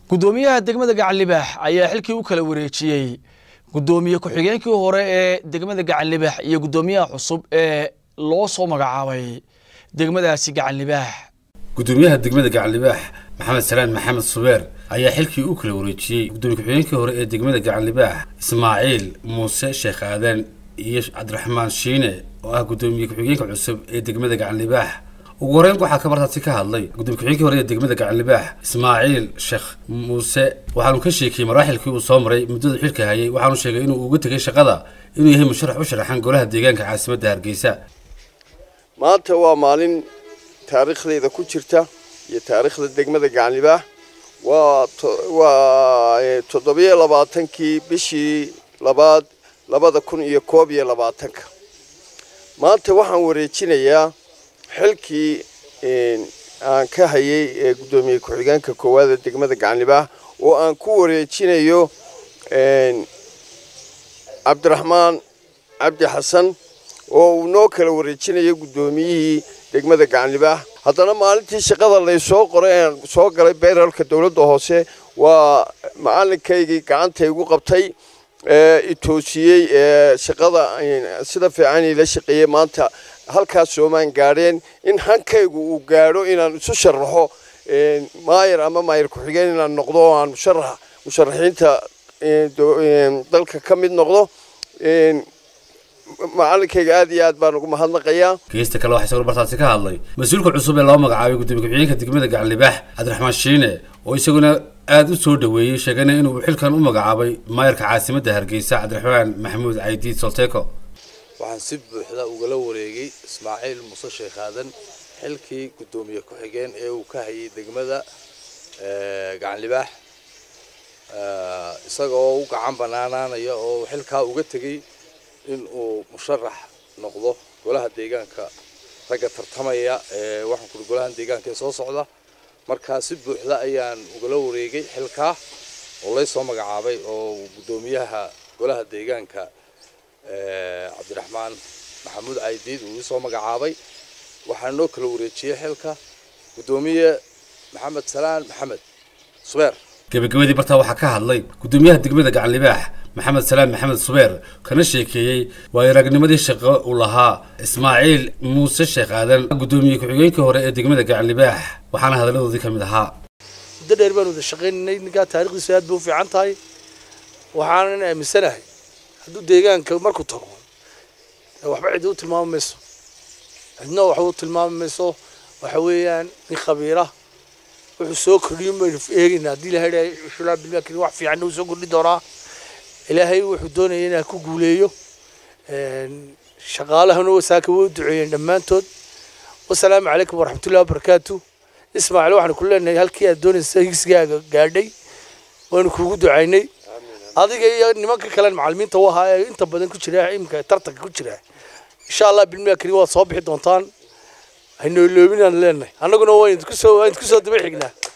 guddoomiyaha degmada gacanlibaax ayaa xilkii u kala wareejiyey guddoomiye ku-xigeenkii hore ee degmada gacanlibaax iyo guddoomiyaha cusub ee loo soo magacaabay degmadaasi gacanlibaax guddoomiyaha degmada gacanlibaax maxamed salaan maxamed subeer ayaa xilkii u kala wareejiyey guddoomiye ku-xigeenkii hore ee degmada gacanlibaax ismaaciil muuse sheekh aadan iyo cabdiraxmaan shiine oo ah guddoomiye ku-xigeenka cusub ee degmada gacanlibaax ugu horeyn waxaa kabartaasi ka hadlay gudoomiye ku-xigeenkii hore ee degmada gacanlibaax ismaaciil sheekh muuse waxaanu ka sheekiyey maraaxilkii uu soo maray muddada xilka hayay waxaanu sheegay inuu uga tegay shaqada inuu yahay musharax u sharaxan golaha deegaanka caasimadda hargeysa maanta waa maalin taariikhdeyda ku jirta iyo taariikhda degmada gacanlibaax waa waa toddobiyo labaatankii bishii labaad labada kun iyo koob iyo labaatanka maanta waxaan wareejinayaa xilkii aan ka hayay ee guddoomiye ku-xigeenka koowaad ee degmada gacanlibaax oo aan ku wareejinayo cabdiraxmaan cabdi xasan oo uu noo kala wareejinayo guddoomiyihii degmada gacanlibaax haddana maalintii shaqada laysoo qoray aan soo galay beeralka dowladda hoose waa macalinkaygii gacanta igu qabtay itoosiyey shaqada sida fiican ila shaqeeyey maanta halkaas soomaan gaadheen in hankaygu uu gaadho inaan isu sharaxo maayar ama maayar ku-xigeen inaan noqdo oo aan musharax musharaxiinta dalka ka mid noqdo macalinkayga aad iyo aad baan ugu mahadnaqayaa geesta kale waxaa isaguna bartaasi ka hadlay mas-uulka cusub ee loo magacaabay guddoomiye ku-xigeenka degmada gacanlibaax cabdiraxmaan shiine oo isaguna aada u soo dhoweeyey sheegana inuu xilkan u magacaabay maayarka caasimadda hargeysa cabdiraxmaan maxamuud caydiid solteko waxaan si buuxda ugala wareegay ismaaciil muuse sheekh aadan xilkii guddoomiye ku-xigeen ee uu ka hayay degmada gacanlibaax isaga oo u gacan banaanaanaya oo xilkaa uga tegey in uu musharax noqdo golaha deegaanka ragga tartamaya ee waxaan kuri golahan deegaanka ee soo socda markaa si buuxda ayaan ugala wareegay xilkaa oo laysoo magacaabay oo guddoomiyaha golaha deegaanka cabdiraxmaan maxamuud caydiid uu isoo magacaabay waxaa noo kala wareejiyey xilka guddoomiye maxamed salaan maxamed subeer gabagabadii bartaa waxaa ka hadlay guddoomiyaha degmada gacanlibaax maxamed salaan maxamed subeer kana sheekeeyey waayo aragnimadii shaqo uu lahaa ismaaciil muuse sheekh aadan guddoomiye ku-xigeenkii hore ee degmada gacanlibaax waxaana hadalladoodii ka mid ahaa muddo dheer baan wada shaqaynaynay ninkaa taarikhdiisu aad bay u fiican tahay waxaanan aaminsanahay hadduu deegaanka markuu tago waxba cidi u tilmaami mayso cidna waxba u tilmaami mayso waxa weeyaan nin khabiira wuxuu soo kordhiyo baynu eegaynaa haddii ilahay dhahay shulaa bilmaakiri wax fiicanna uu soo kordhin doonaa ilaahay wuxuu doonaya inaan ku guuleeyo shaqaalahana wasaaka way u duceeyeen dhammaantood wasalaamu calaykum waraxmatullahi wabarakaatu ismaaciil waxaanu ku leenahay halkii aad doonaysa higsigaaga gaadhay waanu kuugu ducaynay adiga iyo nimanka kale macalimiinta u ahaa ee inta badan ku jira imika tartanka ku jira insha allah bilmaakiri waad soo bixi doontaan haynooloobinaan leenahay annaguna waan idinku soo waan idinku soo daba xignaa